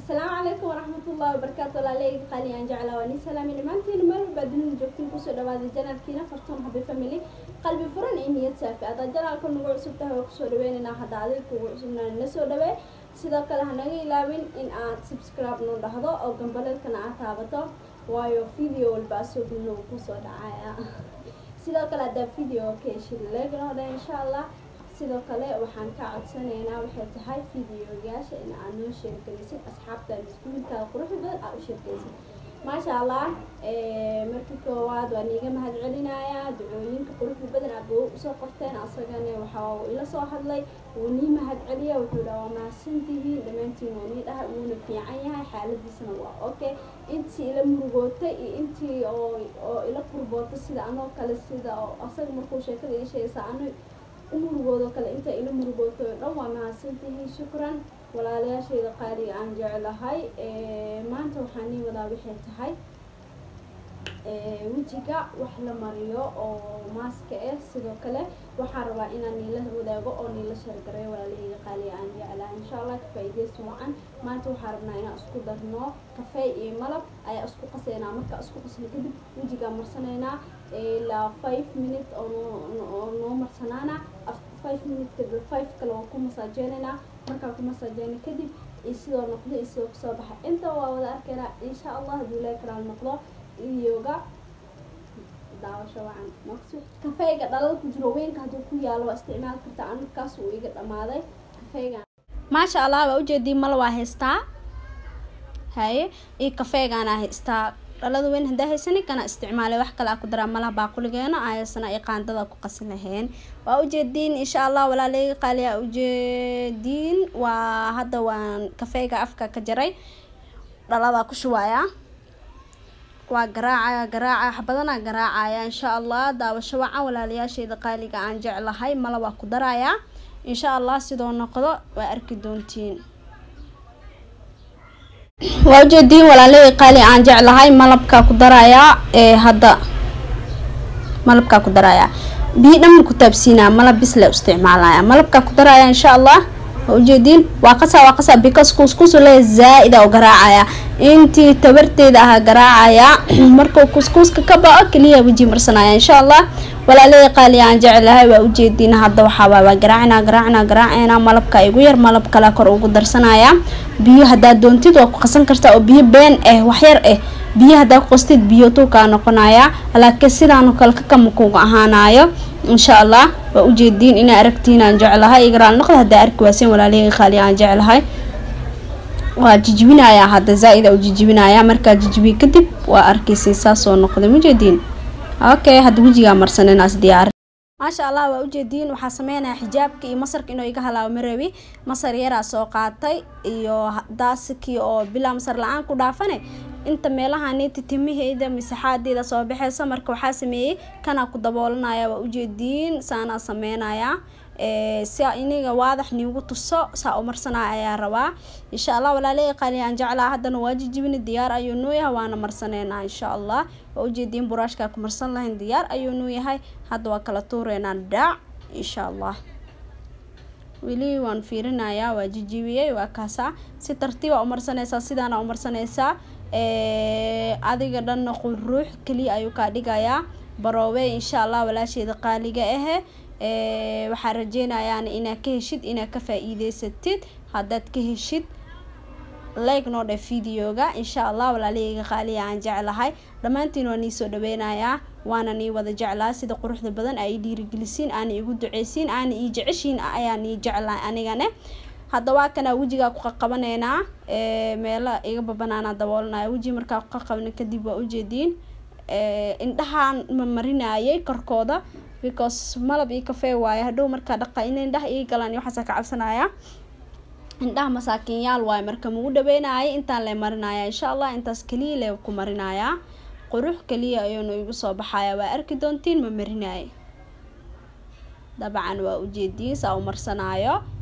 asalaamu calaykum waraxmatullahi wabarakaatu walaaleyga qaali aan jeclaa waa nin salaami dhammaantiin meel walbaa dunida joogtiin kusoo dhawaada janaalkiina fartuun habi family qalbi furan iyo niyad saafi haddaa janaalka nagu cusub tahay waa kusoo dhaweynaynaa hadda adiga kugu cusubnaa na soo dhawee sidoo kale hanaga ilaawin in aad subscribe noo dhahdo oo gambaleelkana aad taabato waayo video walbaa soo gudno uu kusoo dhacaya sidoo kale haddaa video ka heshid leegna hodha insha allah sidoo kale waxaan ka codsanaynaa waxay tahay videoyaasha in aad noo sheergelisid asxaabta iskuulkaa quruxda badan aad u sheergelisid maasha allah markii koowaad waa niiga mahad celinayaa ducooyinka quruxda badan aad buu usoo qorteen asagana waxa uu ila soo hadlay wuu nii mahad celiya wuxuu dhaha waa mahadsantihiin dhammaantiin wuu nii dhaha wuuna fiican yahay xaaladiisana waa okay intii ila murugootay iyo intii oo oo ila qurbootay sida anoo kale sida oo asaga markuu sheekada ii sheegaysa ano umurugoodo kale inta ila murugooto o dhan waa mahadsantihiin shukran walaalayaashayda qaaliga aan jeclahay maanta waxaa nii wadaa waxay tahay wejiga wax la mariyo oo maaska ah sidoo kale waxaa rabaa inaan niila wadaago oo niila shargareeyo walaalahayga qaaliga aan jeclahay insha allah kafaa'iideysi wacan maanta waxaa rabnaa inaan isku darno kafey iyo malab ayaa isku qasaynaa markaa isku qasno kadib wejigaa marsanaynaa ilaa five minute oo noo marsanaana five minute kadib five kale waa ku masaajeynayna markaa ku masaajeyna kadib iyo sidoo noqdo iyo sidoo kusoo baxa inta waa wada arkaynaa insha allah hadduu ilaahi karaal noqdo iyoga daawasho wacan maqsud kafeyga dhalada ku jiro weynka hadduu ku yaalo waa isticmaali kartaa ankaas uu iga dhamaaday kafeygan maasha allah waa ujeedii mal waa haystaa haye iyo kafeygaana haystaa dhalada weyn haddaa haysani kana isticmaalay wax kale a ku daraa malaha baaquligeena ayaasana ay qaandada ku qasi laheen waa ujeediin insha allah walaaleyga qaaliyaa ujeediin waa hadda waan kafeyga afka ka jaray dhalada ku shubaaya waa garaacaya garaacaya waxbadanaa garaacaya insha allah daawasho wacan walaalayaashayda qaaliga aan jeclahay mala waa ku darayaa insha allah sidoo noqdo waa arki doontiin waa ujeediin walaalahey qaali aan jeclahay malabkaa ku darayaa ee hadda malabkaa ku darayaa biyo dhamar ku taabsiinaa malab bisle isticmaalaya malabkaa ku daraya insha allah waa ujeediin waa qasaa waa qasaa because kuskus le zaa-ida oo garaacaya intii tabarteeda ahaa garaacaya markuu kuskuuska ka bao keliya weji marsanaya insha allah walaalahey qaali aan jeclahay waa ujeediin hadda waxaawaa waa garaacina garaacina garaacina malabka igu yar malab kale kor ugu darsanaya biyo haddaad doontid waa ku qasan kartaa oo biyo been ah waxyar ah biyo haddaa ku qastid biyo tuukaa noqonaya laakiin sidaanu kale kakama kuga ahaanayo insha allah waa ujeediin inaa aragtiin aan jeclahay igaraal noqda haddaa arki waaseen walaalahey qaali aan jeclahay waa jijibinayaa hadda zaa-ida u jijibinayaa markaa jijibiye kadib waa arkaysay saasoo noqday mujeediin okay hadda wejigaa marsaninaas diyaar maasha allah waa ujeediin waxaa sameynaya xijaabka iyo masarka inuu iga halaabo marabi masar yaraa soo qaatay iyo daasikii oo bilaa masar la-aan ku dhaafane inta meelahaniti timaheyda masexaadeeda soo baxeysa marka waxaa sameeyey kanaa ku daboolanaya waa ujeediin saanaa sameynaya si iniga waadax niigu tuso saa u marsanaya ayaa rabaa insha allah walaaley qaali aan jeclaa haddana waa jijibina diyaar ayuu nuu yahay waana marsaneynaa insha allah waa ujeediin buraashkaa ku marsan lahayn diyaar ayuu nuu yahay hadda waa kala tuureynaa dhaac insha allah weli waan fiirinayaa waa jijibiyey waa kaasaa si tartiiba umarsanaysaa sidaana umarsanaysaa adiga dhanna quruux keliya ayuu kaa dhigayaa baroowe insha allah walaasheeda qaaliga ahe waxaa rajeynayaana inaad ka heshid inaad ka faa-iideysatid haddaad ka heshid like noo dheh videoga insha allah walaalaheyga qaaliya aan jeclahay dhammaantiin waa nii soo dhaweynayaa waana nii wada jeclaa sida quruxda badan ay dhiirigelisiin aana igu duceysiin aana ii jeceshiin ayaa nii jeclaa anigane hadda waa kanaa wejigaa ku qaqabaneynaa meelo iga babanaanaa daboolanaya weji markaa ku qaqabna kadib waa ujeediin indhahaan ma marinayay korkooda because malab iyo kafee waaye hadhow markaa dhaqa in indhaha ii galaan iyo waxaasa ka cabsanaya indhaha masaakiinyaal waaye marka magu dhaweynayay intaan le marinaya insha allah intaas keliya le ku marinayaa qurux keliya ayuuna igu soo baxaya waa arki doontiin ma marinaaye dabcan waa ujeediin saa u marsanaayo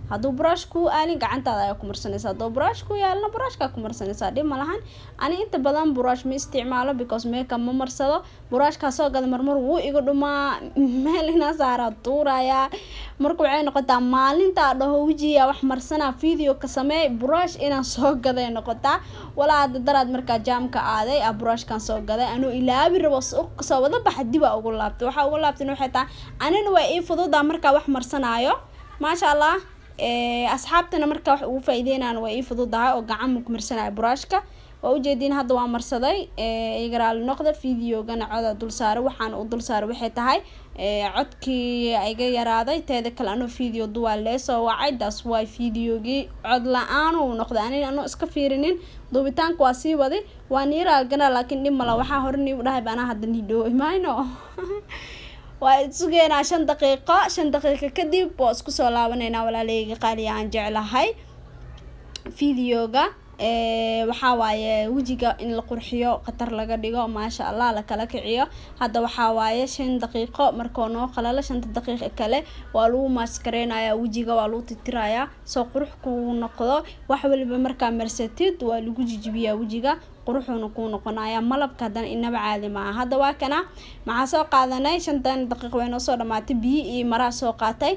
hadduu buraash kuu aalin gacantaada ayaa ku marsanaysa hadduu buraash ku yaalna buraashkaa ku marsanaysaa dhib ma lahan ani inta badan buraash ma isticmaalo because makeup ma marsado buraashkaa soo gada marmar wuu iga dhumaa meel inaa saaraa tuurayaa marka waxay noqotaa maalintaa dhaho wejiga wax marsanaa video ka sameey buraash inaan soo gaday noqotaa walaa hadda daraad markaa jaamka aaday a buraashkan soo gaday anuu ilaabi rabo soo wada baxa dibaa ugu laabtay waxaa ugu laabtan waxay tahay anina waa ii fududaa markaa wax marsanaayo maasha allah asxaabtana markaa wax ugu faa-ideynaana waa ii fududahay oo gacan ma ku marsanaya buraashka waa ujeediin hadda waa marsaday igaraali noqda videogana coda dulsaara waxaan u dulsaaray waxay tahay codkii iga yaraaday teeda kale anoo video duwaa leesoo wacay daas waay videogii cod la-aan uu noqday ani anoo iska fiirinin duubitaanka waa sii waday waa niiraalgana laakiin dhib mala waxaa hore niigu dhahay banaa hadda nidhooy mayno waa isugeenaa shan daqiiqo shan daqiiqo kadib waa isku soo laabaneynaa walaaleyga qaaliya aan jeclahay videoga waxaa waaye wejiga in la qurxiyo khatar laga dhigo maasha allah lakala kiciyo hadda waxaa waaye shan daqiiqo markoo noo qalalo shanta daqiiqa kale waa lagu maaskareynaya wejiga waa lagu titirayaa soo qurux kuu noqdo wax waliba markaa marsatid waa lagu jijibiyaa wejiga quruxuuna kuu noqonaya malabka haddana inaba caadi maaha hadda waa kana maxaa soo qaadanay shantan daqiiq way noo soo dhamaatay biyo iyo maraa soo qaatay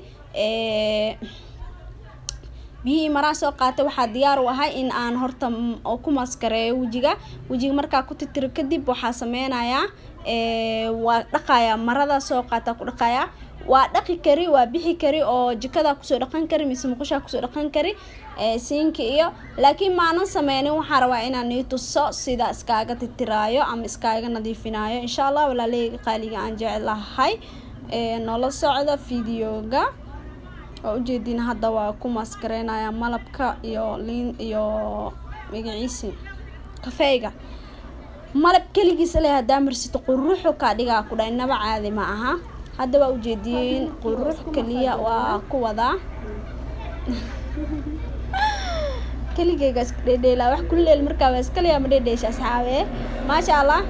biyihii maraa soo qaatay waxaa diyaar u ahay in aan horta ku maskareeyo wejiga wejiga markaa ku titiro kadib waxaa sameynayaa waa dhaqayaa marada soo qaata ku dhaqayaa waa dhaqi kari waa bixi kari oo jikadaa kusoo dhaqan kari mise muqushaa kusoo dhaqan kari siinka iyo laakiin maanan sameynin waxaa rabaa inaan nii tuso sida iskaaga titiraayo ama iskaaga nadiifinayo insha allah walaaleyga qaaliga aan jeclahay noola socda videoga waa ujeediin hadda waa ku maaskareynaya malabka iyo liin iyo magaciisi kafeyga malab keligiisa le hadaa marsito quruxu kaa dhigaa ku dha inaba caadi ma aha hadda waa ujeediin qurux keliya waa ku wadaa keligeyga iska dhedheelaa wax kuleel markaa waa iskaliyaa ma dhedheesha asxaabe maasha allah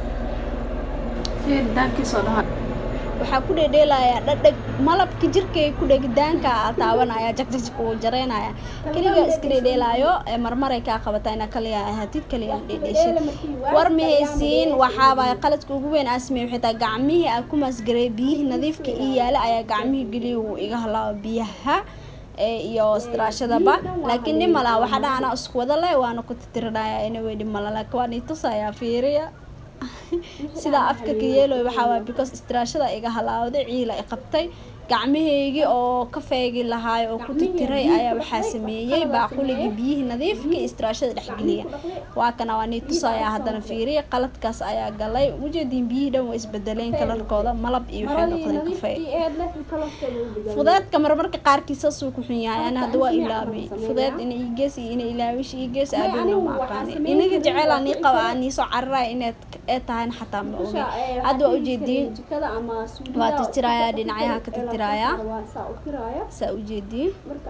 waxaa ku dhedheelayaa dhadheg malabka jirkay ku dhegdaanka taabanaya jagjajka uu jareynaya keliga iska dhedheelaayo marmaray kaa qabataa inaa kaliya ahaatid kaliya dhedheeshid war mahaysiin waxaabaa qaladka ugu weyn asmey waxay tahay gacmihii aan ku maasgaray biyihii nadiifka ii yaala ayaa gacmihii geliya uu iga halaabo biyaha iyo istiraashadaba laakiin dhib malaha waxaa dha anaa isku wada leh waana ku titirinaya inawey dhib mala laakiin waan ii tusayaa fiiriya sidaa afka ka yeeloy waxaa waay because istiraashada iga halaawday ciila i qabtay gacmahaygii oo ka feegi lahaay oo ku titiray ayaa waxaa sameeyey baaquligii biyihii nadiifka istiraashada dhexgeliya waa kana waa nii tusayaa haddana fiiriya qaladkaas ayaa galay ujeediin biyihii dhan waa isbedeleen kalarkooda malab iyo waxay noqdeen kafey fudeedka marmarka qaarkiisa suu ku xun yahay ani hadda waa ilaabay fudeed ina igees iyo ina ilaawish igees aadhow ma aqaani inaga jecela nii qaba aa nii soo cararaya inaad ee tahayna xataa ma ogi hadda waa ujeediin waa titirayaa dhinacyaha ka titirayaa saa ujeediin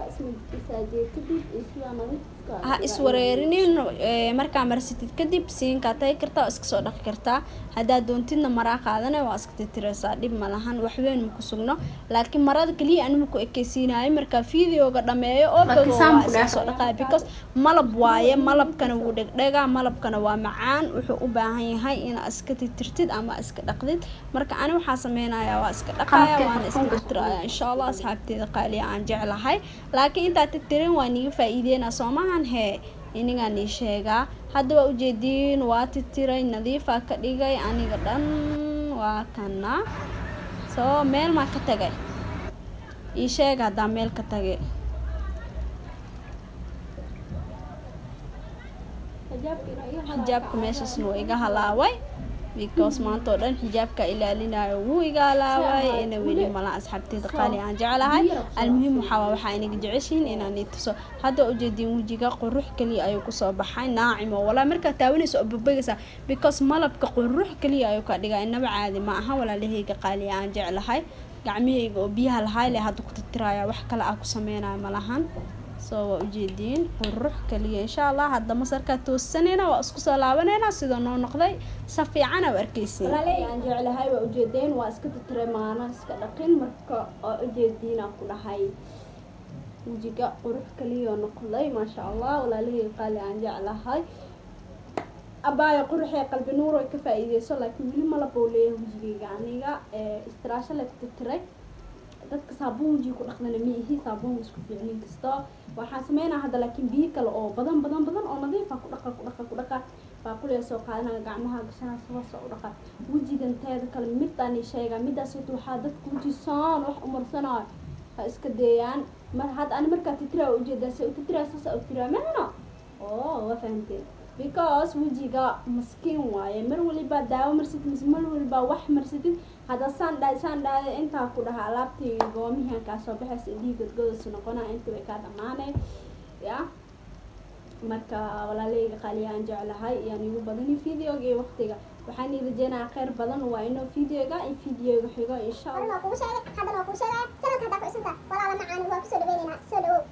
ha iswareerinin markaa marsatid kadib siinkaa tagi kartaa oo iska soo dhaqi kartaa haddaad doontidna maraa qaadana waa iska titiraysaa dhib ma lahan waxweyn maku sugno laakiin marada keliya anima ku ekeysiinayo markaa videoga dhameeyo oo dhogo waa iska soo dhaqaya because malab waaye malabkana wuu dhegdhegaa malabkana waa macaan wuxuu u baahan yahay inaa iska titirtid ama iska dhaqdid marka ani waxaa sameynaya waa iska dhaqaya waana iska titiraya insha allah asxaabteeda qaaliya aan jeclahay laakiin intaa titirin waa niga faa-iideyna soomahan hee inigaan ii sheegaa hadda waa ujeediin waa titiray nadiifaa ka dhigay aniga dhan waa kana soo meel maa ka tagay ii sheega haddaa meel ka tagay xijaabka meeshaasna waa iga halaaway because maanta oo dhan xijaabka ilaalinayo wuu iga halaaway ina weli mala asxaabteeda qaali aan jeclahay almuhiim waxaa waxaa inaga jeceshihiin inaan ii tuso hadda ujeediin wejiga qurux keliya ayuu kusoo baxay naacimo walaa markaa taawanaysa oo babagaysa because malabka qurux keliya ayuu ka dhigaa inaba caadi ma aha walaalahayga qaaliya aan jeclahay gacmihayga oo biyaha lahaay le hadda ku titiraya wax kale ah ku sameynayo malahan soo waa ujeediin qurux kaliya insha allah hadda masarkaa toosanayna waa isku soo laabanayna sida noo noqday sa fiican aa arkeysin aan jeclahay waa ujeedeen waa iska titiray maana iska dhaqin marka waa ujeediina ku dhahay wejiga qurux kaliya noqday maasha allah walaalihii qaali aan jeclahay abaayo quruxee qalbi nuur ay ka faa-iideyso laakiin weli malab oo leeyahay wejigayga aniga istiraasho la tirtiray dadka saabuun wejiga ku dhaqdana ma ihi saabuun isku fiicnin kasta waxaan sameynaa hadda laakiin biyo kale oo badan badan badan oo nadiifa ku dhaqa ku dhaqa ku dhaqa baaquliga soo qaadanaya gacmaha gashanaa sabasa u dhaqa wejigan teeda kale midaan ii sheegaa midaas wata waxaa dadka wejisaan wax umarsanayo ha iska deeyaan mar hadda ani markaa titiraa ujeedaa se utitiraa saasa u tiraa mahno oo waa fahamteen because wejiga maskiin waaye mar waliba daawo marsatid mise mar waliba wax marsatid hadda saan dha saan dhaada intaa ku dhaha alaabtii goomihian kaa soo baxaysa indhihii godgodas noqona intii way kaa dhamaanay ya marka walaaleyga qaaliyaaan jeclahay iyaan igu badani videoga iyo waqtiga waxaan ii rajeynayaa kheyr badan waa inoo videoga iyo videoga xigo insha allah haddana waa kugu sheegay haddana waa kugu sheegaya channelka haddaa ku isunta walaala macaani waa kusoo dhaweyneynaa soo dhawow